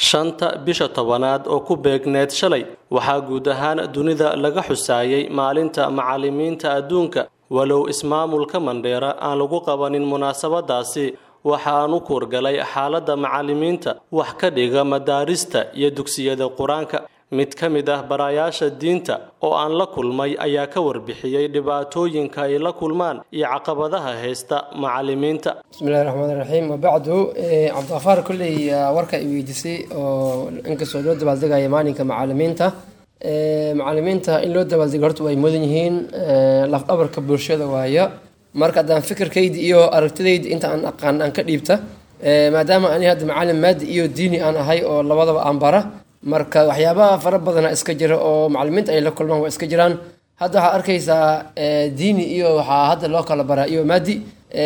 shanta bisha tobanaad oo ku beegneed shalay waxaa guud ahaan dunida laga xusaayey maalinta macallimiinta adduunka walow ismaamulka mandheera aan lagu qabanin munaasabadaasi waxaanu kuurgalay xaaladda macallimiinta wax ka dhiga madaarista iyo dugsiyada qur-aanka mid ka mid ah barayaasha diinta oo aan la kulmay ayaa ka warbixiyey dhibaatooyinka ay la kulmaan iyo caqabadaha haysta macallimiinta bismillahi raxmaan raxiim wabacdu cabdiqafaar kolley warka i weydiisay oo inkastoo loo dabaaldegaya maalinka macallimiinta macallimiinta in loo dabaaldego horta way mudan yihiin lafdhabarka bulshada waayo marka haddaan fikirkayda iyo aragtidayda inta aan aqaan aan ka dhiibta maadaama ani hadda macallin maadi iyo diini aan ahay oo labadaba aan bara marka waxyaabaha fara badana iska jira oo macallimiinta ay la kulmaan waa iska jiraan hadda waxaa arkaysaa diini iyo waxaa hadda loo kala baraa iyo maadi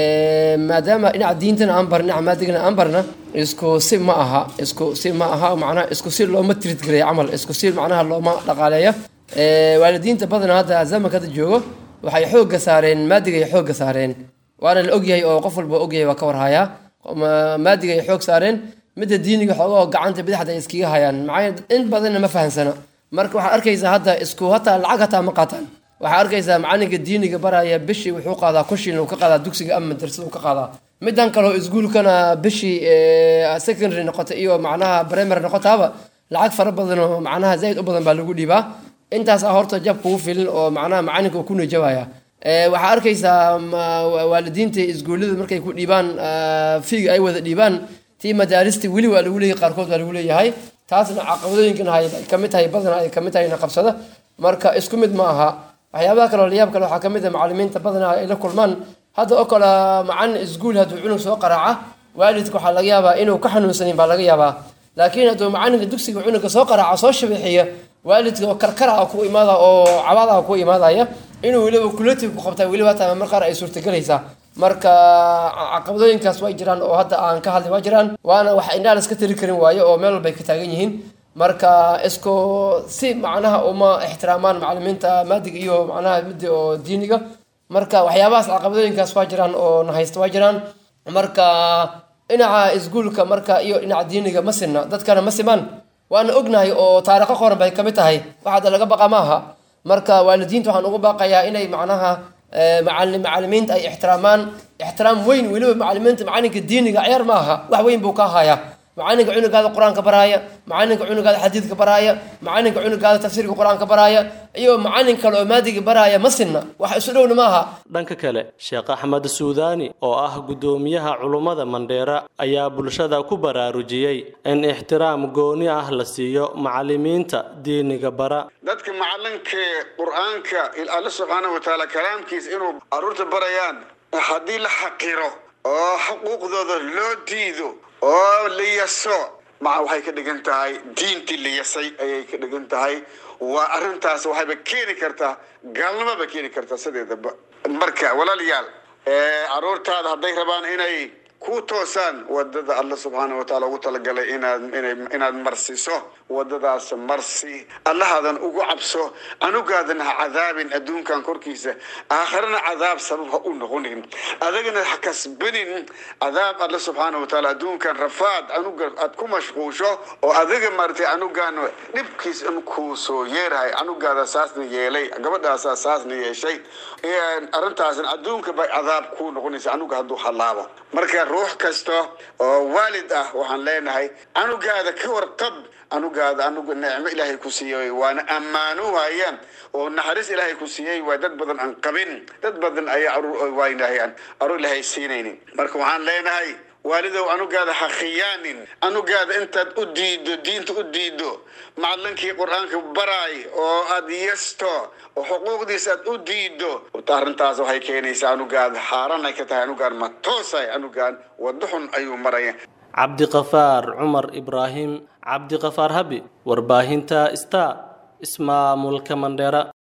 maadaama dhinaca diintana aan bar dhinaca maadigana aan barna isku si ma aha isku si ma aha macnaha isku si looma trid gareeya camal isku si macnaha looma dhaqaaleeya waalidiinta badana hadda zamanka hadda joogo waxay xoogga saareen maadigay xoogga saareen waana la ogyahay oo qof walba ogyahay waa ka warhayaa maadigay xoog saareen midda diiniga xoogoo gacanta bidixda ay iskaga hayaan maxaa in badanna ma fahansana marka waxaad arkaysaa hadda isku hataa lacag hataa ma qaataan waxaa arkaysaa macalinka diiniga baraya bishii wuxuu qaadaa kushin uu ka qaadaa dugsiga ama madrasada uu ka qaadaa midan kaleo iskuulkana bishii secondary noqota iyo macnaha primary noqotaaba lacag fara badan oo macnaha zaid u badan baa lagu dhiibaa intaasaa horta jab kugu filin oo macnaha macalinka uu ku nijabaya waxaa arkaysaa waalidiinta iskuullada markay ku dhiibaan fiiga ay wada dhiibaan tii madaarista weli waa lagu leeyahay qaarkood waa lagu leeyahay taasna caqabadooyinkan hay kamid tahay badan ay kamid tahay na qabsada marka isku mid ma aha waxyaabaha kale oo layaab kale waxaa kamid ah macallimiinta badanaa ay la kulmaan hadda oo kale macallin iskuul hadduu cunug soo qaraaca waalidka waxaa laga yaabaa inuu ka xanuunsanin baa laga yaabaa laakiin hadduu macalinka dugsiga cunugga soo qaraaca soo shabeexiya waalidka oo karkara ku imaada oo cabaada ku imaadaya inuu weliba kulatiga ku qabtaa weliba hataa mar qaar ay suurtagelaysaa marka caqabadooyinkaas way jiraan oo hadda aan ka hadlay waa jiraan waana wax indhaha la iska tiri karin waayo oo meel walbay ka taagan yihiin marka isku si macnaha uma ixtiraamaan macallimiinta maadiga iyo macnaha midda oo diiniga marka waxyaabahaas caqabadooyinkaas waa jiraan oo na haysta waa jiraan marka dhinaca iskuulka marka iyo dhinaca diiniga ma sinna dadkana ma simaan waana ognahay oo taariikho qoran bay kamid tahay wax hadda laga baqa maaha marka waalidiinta waxaan ugu baaqayaa inay macnaha macallimiinta ay ixtiraamaan ixtiraam weyn weliba macallimiinta macalinka diiniga ciyaar ma aha wax weyn buu ka hayaa macalinka cunugaada qur-aanka baraaya macalinka cunugaada xadiidka baraaya macalinka cunugaada tafsiirka qur-aanka baraaya iyo macalin kale oo maadiga baraaya ma sinna wax isu dhowna ma aha dhanka kale sheekh axmed suudaani oo ah guddoomiyaha culummada mandheera ayaa bulshada ku baraarujiyey in ixtiraam gooni ah la siiyo macallimiinta diiniga bara dadka macalinka qur-aanka alla subxaana watacaala kalaamkiisa inuu caruurta barayaan haddii la xaqiro oo xuquuqdooda loo diido oo la yaso maca waxay ka dhigan tahay diintii la yasay ayay ka dhigan tahay waa arrintaas waxayba keeni kartaa gaalnimaba keeni kartaa sideedaba marka walaalayaal caruurtaada hadday rabaan inay ku toosaan wadada alla subxaana wataala ugu talagalay inaad inaad marsiso wadadaas marsi allahaadan ugu cabso anugaadan ha cadaabin adduunkan korkiisa aakharana cadaab sabab ha u noqonin adagana ha kasbanin cadaab alla subxaana wataala adduunkan rafaad anuga aad ku mashquusho oo adiga maaragtay anugaan dhibkiis in kuu soo yeerahay anugaada saasna yeelay gabadhaasaa saasna yeeshay arrintaasna adduunka bay cadaab kuu noqonaysa anuga hadduu halaabo marka ruux kasta oo waalid ah waxaan leenahay anugaada ka warqab anugaada anuga nicmo ilaahay ku siiyey waana ammaano waayaan oo naxariis ilaahay ku siiyey waa dad badan aan qabin dad badan ayaa aruur waynahayaan aruur ilaahay siinaynin marka waxaan leenahay waalidow anugaada ha khiyaanin anugaada intaad u diido diinta u diido macalinkii qur-aanka baraay oo aad yesto oo xuquuqdiisa aad u diido arrintaas waxay keenaysaa anugaada xaaran ay ka tahay anugaan ma toosay anugaan wado xun ayuu maraya cabdiqafaar cumar ibraahim cabdiqafaar habi warbaahinta star ismaamulka mandheera